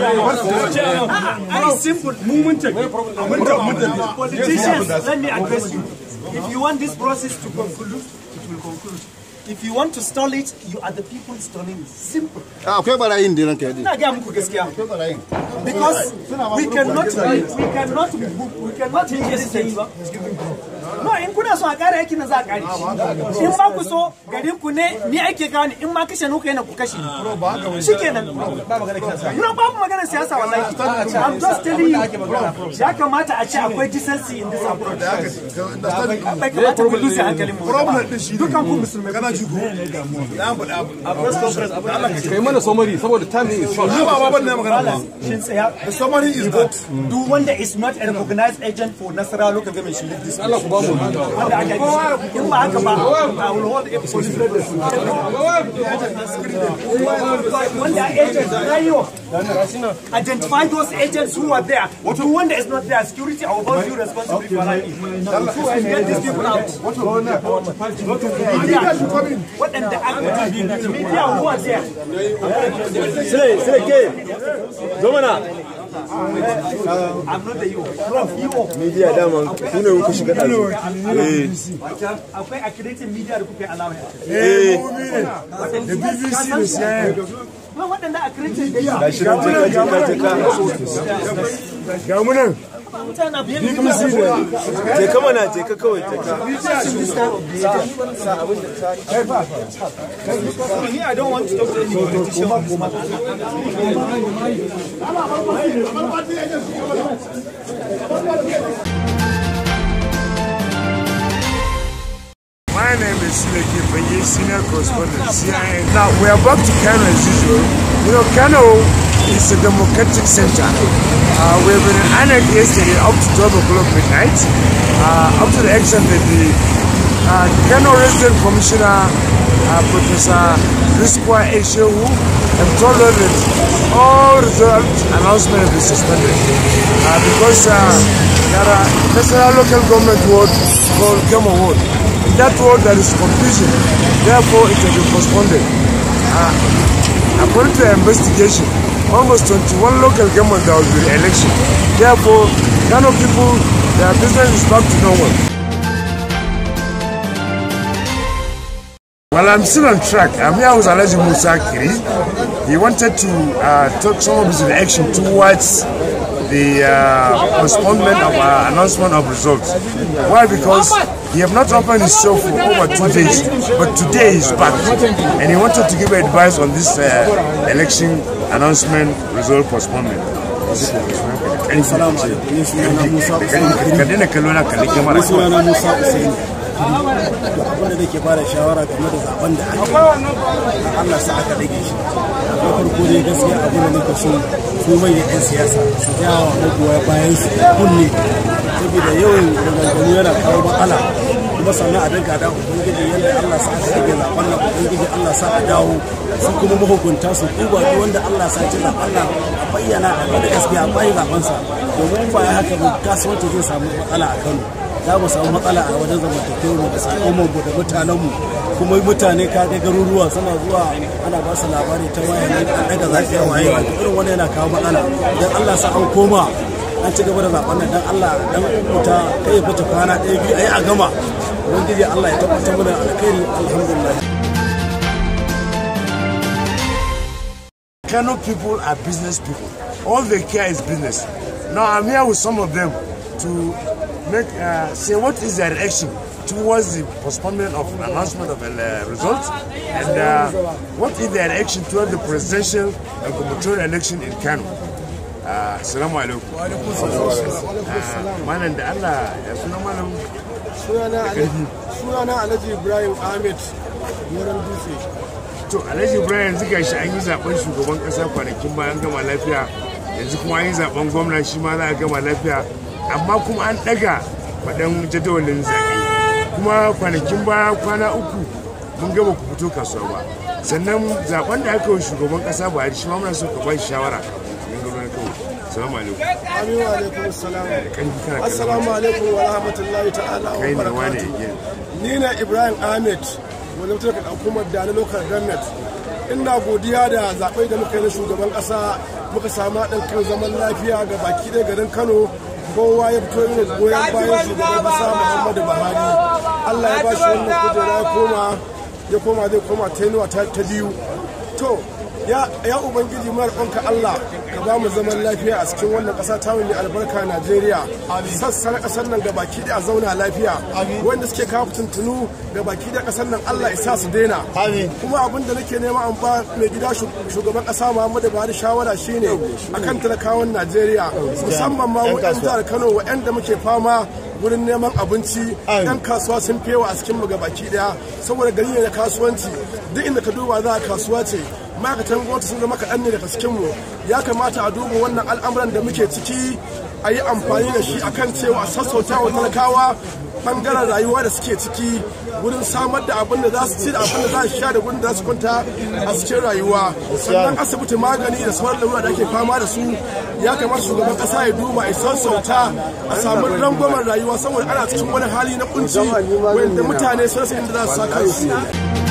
Very simple. Politicians, let me address you. If you want this process to conclude, it will conclude. If you want to stall it, you are the people stalling it. Simple. akwai barayin da ranka yadi Ina gaya muku gaskiya. Because we cannot, we cannot, we cannot change anything. No, in kuna so a kare aikin nan za a kare shi. In ba ku so garin ku ne ni ake kawo ni in ma kashe nuka yana ku kashe ni. Shikenan. No, babu maganar siyasa wallahi. I'm just telling you. Ya kamata a ce akwai decency in this approach. Bai kamata ku lose hankalin mu. problem din shi Dukan ku musulmai. kana ji ko na faɗa abu kai mana somari saboda time is short ba ba ban ne magana ba Shin tsaya. the summary is that duk wanda is not a recognized agent for Nasarawa local government should leave this. Allah ku ba mu Wanda aka yi in ba haka ba, I will hold a police Wanda agent na yi wa identify those agents who are there. Duk wanda is not there, security I will hold you responsible for that. So I get these people out. Media, waɗanda aka media who are there. sai sai ke zo mana I'm not the you. From you. media dama ku ne ku shiga ɗazu eh Akwai accredited media da kuka yi alawa. eh the BBC da CNN Ba waɗanda accredited da yawa. ga shi nan je ka je ka ga mu nan Mutane biyan BBC da je ka mana je ka kawai je ka Me, I don't want to talk to any politician. My name is Sileke Baye, senior correspondent, CIA. Now, we are back to Kano as usual. You know, Kano is a democratic center. Uh, we've been in Anak yesterday up to 12 o'clock midnight, uh, up to the action that the uh, Kano Resident Commissioner, uh, Professor Riskwa Eshewu, have told us that all result announcements have been suspended uh, because uh, there are national local government ward called Kemo Ward. In that ward there is confusion, therefore it has been postponed. Uh, according to the investigation, almost 21 local government there will be election. Therefore, Kano people, their business is back to normal. Well, I'm still on track. I'm here with Alaji Musa Kiri. He wanted to uh, take some of his reaction towards the uh, postponement of uh, announcement of results. Why? Because he have not opened his show for over two days, but today he's back, and he wanted to give advice on this uh, election announcement result postponement. Ka daina kallo na kalli kyamara. sunana Musa Usaini abin da nake bada shawara game da zaben da aka yi Allah sa aka rage shi na farko dai gaskiya abin da nake so su manyan 'yan siyasa su jawa magoya bayan su kunne saboda yawan maganganu yana kawo matsala kuma sannan a dinga da ubangiji yadda Allah sa aka rage zaben nan ubangiji Allah sa a dawo su kuma mahukunta su duba duk wanda Allah sa ci zaben nan a bayyana a da gaskiya a bayi zaben sa domin ba ya haka ba kasuwanci zai samu matsala a Kano za mu samu matsala a wajen zamantakewar mu da al'ummar mu da mutanen mu kuma mutane ka ga garuruwa suna zuwa ana ba su labari ta waya ne an daga zafi a waye wato irin wani yana kawo matsala idan Allah sa an koma an ci gaba da zaben nan dan Allah dan kuta kai ya fita kwana ɗaya biyu ayi a gama ubangiji Allah ya tabbatar mana alkhairi alhamdulillah Kano people are business people. All they care is business. Now I'm here with some of them to make uh, say what is their reaction towards the postponement of announcement of the uh, results and uh, what is their reaction towards the presidential and gubernatorial election in Kano. Uh, Assalamu alaikum. Uh, Malam da Allah ya suna malam sunana Alhaji Ibrahim Ahmed Goran Dutse to alhaji ibrahim yanzu gashi an yi zaben shugaban kasa kwanakin bayan gama lafiya yanzu kuma an yi zaben gwamna shi ma za a gama lafiya amma kuma an daga faɗan jadawalin zaɓe kuma kwanakin baya kwana uku mun gaba ku fito kasuwa ba sannan zaben da aka yi shugaban kasa buhari shi ma muna so ka ba shi shawara mun gaba na kawai salamu alaikum Amin wa alaikum assalam kan kana Assalamu alaikum wa rahmatullahi ta'ala wa kai ne wane barakatuh again ni na Ibrahim Ahmed wanda mutum ka hukumar da na local government ina godiya da zaɓe da muka yi na shugaban ƙasa muka samu haɗin kan zaman lafiya ga baki ɗaya garin kano kowa ya fito yin goyon bayan shugaban kasa muhammadu buhari allah ya ba shi wannan kujera ya koma ya koma zai koma tenuwa ta biyu to ya ubangiji mara ɗanka Allah ka ba mu zaman lafiya a cikin wannan ƙasa ta mai albarka Najeriya sassan ƙasar nan gabaki da a zauna lafiya wanda suke kawo tuntunu gabaki da ƙasar nan Allah isa su daina kuma abin da nake nema an ba mai gida shugaban ƙasa Muhammadu Buhari shawara shine akan talakawan Najeriya musamman ma waɗanda jihar Kano waɗanda muke fama wurin neman abinci yan kasuwa sun fewa a cikin mu gabaki daya saboda gari ne na kasuwanci duk inda ka duba za a kasuwa ce ma'aikatan gwamnati sun zama kaɗan ne daga cikinmu ya kamata a duba wannan al'amuran da muke ciki a yi amfani da shi akan cewa a sassauta wa talakawa bangaren rayuwa da suke ciki wurin samar da abin da za su ci da abin da za su sha da gudun da za su kwanta a cikin rayuwa sannan asibiti magani da sauran lamura da ake fama da su ya kamata shugaban kasa ya duba a sassauta a samu rangwamen rayuwa saboda ana cikin wani hali na kunci wanda mutane sun rasa inda za su sa kansu